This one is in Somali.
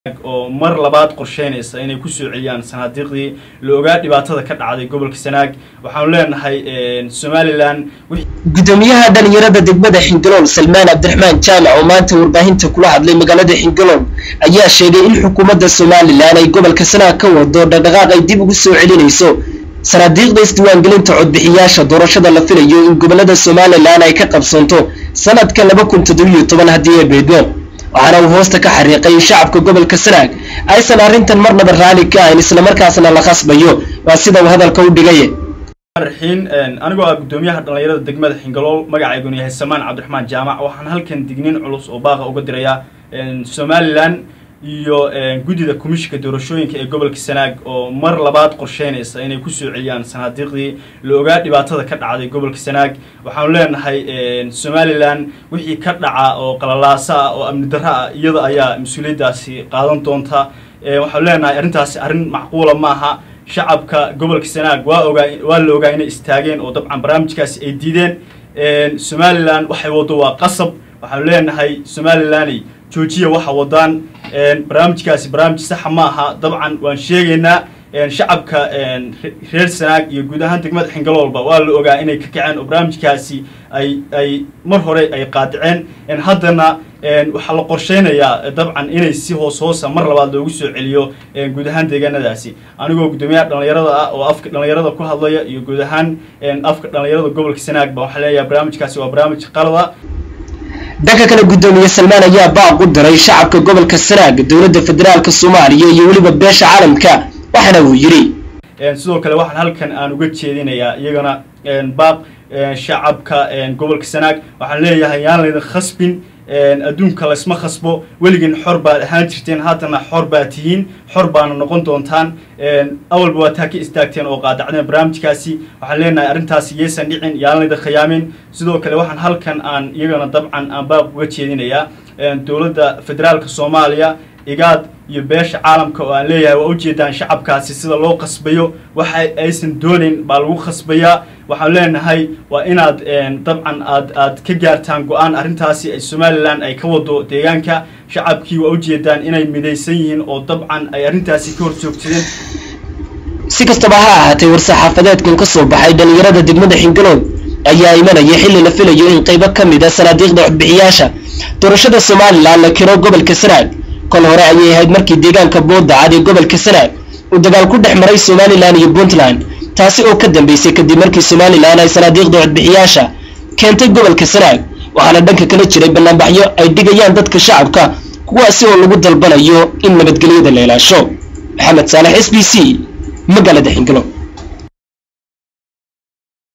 oo mar labaad qorsheynaysa inay kusoo celiyaan sanaadiiqdii la ogaa dhibaatada ka dhacday gobolka sanaag waxaanu leenahay somalilan gudoomiyaha dhalinyarada degmada xingalool salmaan cabdiraxmaan jaamac oo maanta warbaahinta kula hadlay magaalada xingalool ayaa sheegay in xukuumadda somalilan ay gobolka sanaag ka wado dhaqdhaqaaq ay dib ugu soo celinayso sanaadiiqda isdiiwaangelinta codbixiyaasha doorashada la filayo in gobolada somalilan ay ka qabsanto sanadka laba kun toddobiyo toban haddii ay beedmo waxaana uu hoosta ka xariiqay in shacabka gobolka sanaag aysan arrintan marnaba raalli ka ahayn islamarkaasna la khasbayo waa sida uu hadalka u dhigay raxiin anigoo ah gudoomiyaha dhalinyarada degmada xingalool magacayguna yahay salmaan cabdiraxmaan jaamac waxaan halkan digniin culus oo baaqa uga dirayaa somalilan iyo guddida komishinka doorashooyinka ee gobolka sanaag oo mar labaad qorsheynaysa inay kusoo celiyaan sanaadiiqdii la ogaa dhibaatada ka dhacday gobolka sanaag waxaanu leenahay somalilan wixii ka dhaca oo qalalaasa ah oo amni darro ah iyada ayaa mas-uuliyaddaasi qaadan doonta waxaanu leenahay arrintaasi arrin macquula maaha shacabka gobolka sanaag waa ogaa waa la ogaa inay istaageen oo dabcan barnaamijkaasi ay diideen somalilan waxay waddo waa qasab waxaanu leenahay somalilaney joojiya waxa wadaan barnaamijkaasi barnaamij saxa ma aha dabcan waan sheegaynaa shacabka reer sanaag iyo guud ahaan degmada xingaloolba waa la ogaa inay ka kaceen oo barnaamijkaasi ay ay mar hore ay qaadiceen haddana waxaa la qorsheynayaa dabcan inay si hoos hoosa mar labaad loogu soo celiyo guud ahaan deegaanadaasi anigoo guddoomiyaha dhalinyarada ah oo afka dhalinyarada ku hadlaya iyo guud ahaan afka dhalinyarada gobolka sanaag ba waxaa leeyahay barnaamijkaasi waa barnaamij qalada dhanka kale guddoomiye salmaan ayaa baaq u diray shacabka gobolka sanaag dowladda federaalka soomaaliya iyo weliba beesha caalamka waxaana uu yidhi sidoo kale waxaan halkan aan uga jeedinayaa iyagana baaq shacabka gobolka sanaag waxaan leeyahay yaan laydin khasbin adduunka laysma khasbo weligin xor baad ahaan jirteen haddana xor baad tihiin xor baana noqon doontaan awalba waa taa ka istaagteen oo qaadacdeen barnaamijkaasi waxaan leenahay arrintaasi yaysan dhicin yaan laydin khiyaamin sidoo kale waxaan halkan aan iyagana dabcan aan baaq uga jeedinayaa dowladda federaalka soomaaliya igaad iyo beesha caalamka oo aan leeyahay waa ujeedaan shacabkaasi sida loo khasbayo waxa aysan doonayn baa lagu khasbayaa waxaan leenahay waa inaad dabcan aad aad ka gaartaan go-aan arrintaasi ay somalilan ay ka wado deegaanka shacabkii waa ujeedaan inay midaysan yihiin oo dabcan ay arrintaasi ka hor joogsadeen si kastaba ha ahaatee war-saxaafadeedkan ka soo baxay dhalinyarada degmada xingalool ayaa imanaya xilli la filayo in qaybo ka mid a sanaadiiqda codbixiyaasha doorashada somalilan la kiro gobolka sanaag kol hore ayay ahayd markii deegaanka boodacad ee gobolka sanaag uu dagaal ku dhex maray somalilan iyo puntland taasi oo ka dambeysay kadib markii somalilan ay sanaadiiqda codbixiyaasha keentay gobolka sanaag waxaana dhanka kala jiray banaanbaxyo ay dhigayaan dadka shacabka kuwaasi oo lagu dalbanayo in nabadgelyada la ilaasho maxamed saalex s b c magaalada xingalo